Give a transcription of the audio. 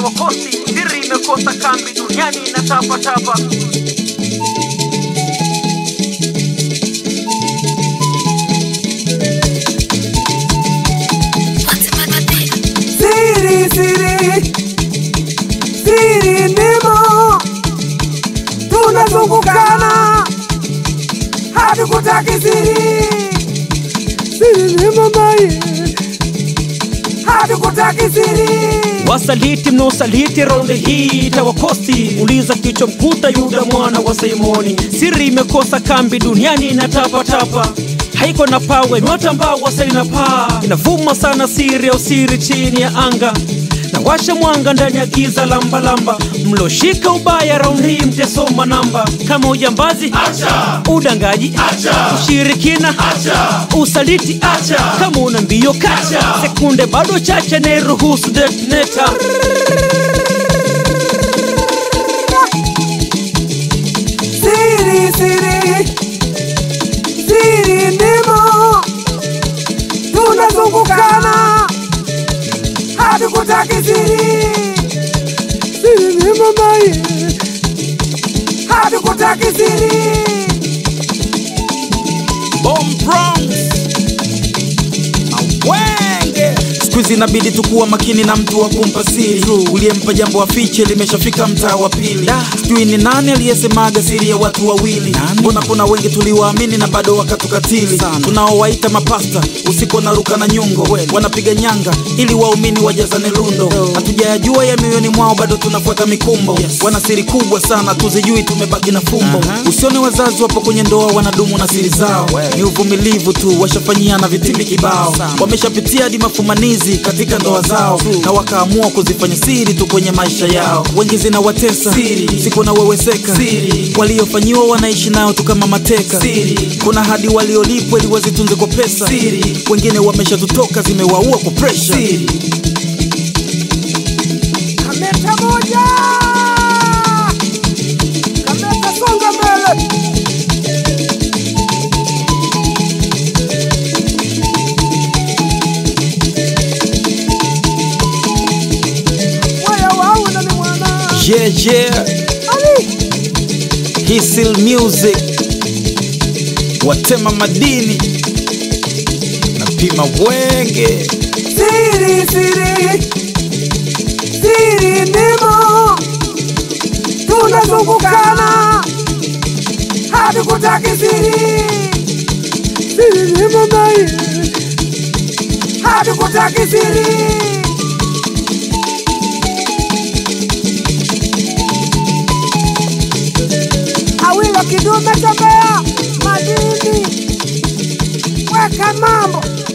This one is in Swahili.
itawakosi. Siri imekosa kambi duniani inatapatapa. Siri, siri, siri ndimo tunazungukana, hatukutaki siri, siri ndimo mai, hatukutaki siri. Wasaliti mnaosaliti raundi hii itawakosi. Uliza kichwa mkuta Yuda mwana wa Simoni. Siri imekosa kambi duniani inatapatapa haiko na pawe nyota ambao wasaina paa inavuma sana siri ya usiri chini ya anga na washa mwanga ndani ya giza lambalamba mloshika ubaya raundi hii mtesoma namba kama ujambazi acha udangaji acha ushirikina acha usaliti acha kama una mbio kacha sekunde bado chache nairuhusu detoneta Siri, siri, siri ndimo tunazungukana, hatukutaki siri, siri ndimo mai, hatukutaki siri. Bomb Bronx. Awenge. Siku hizi inabidi tukuwa makini na mtu wa kumpa siri uliyempa jambo afiche limeshafika mtaa wa pili sijui ni nani aliyesemaga siri ya watu wawili mbona kuna wengi tuliwaamini na bado wakatukatili tunaowaita mapasta usiku wanaruka na nyungo wanapiga nyanga ili waumini wajazane lundo hatujayajua ya mioyoni mwao bado tunafuata mikumbo wana siri kubwa sana tuzijui tumebaki na fumbo usione wazazi wapo kwenye ndoa wanadumu na siri zao ni uvumilivu tu washafanyiana vitimbi kibao wameshapitia hadi mafumanizi katika ndoa zao na wakaamua kuzifanya siri tu kwenye maisha yao wengi zinawatesa siku na weweseka waliofanyiwa wanaishi nayo tu kama mateka kuna hadi waliolipwa ili wazitunze kwa pesa wengine wameshatutoka zimewaua kwa presha Kameta moja, kameta songa mbele. Waya wau na ni mwana. yeah, yeah. Ali, Hisil Music watema madini napima wenge siri, siri, siri ndimo tunazungukana, hatukutaki siri, siri ndimo mai, hatukutaki siri. Awilo kidume tembea madini, weka mambo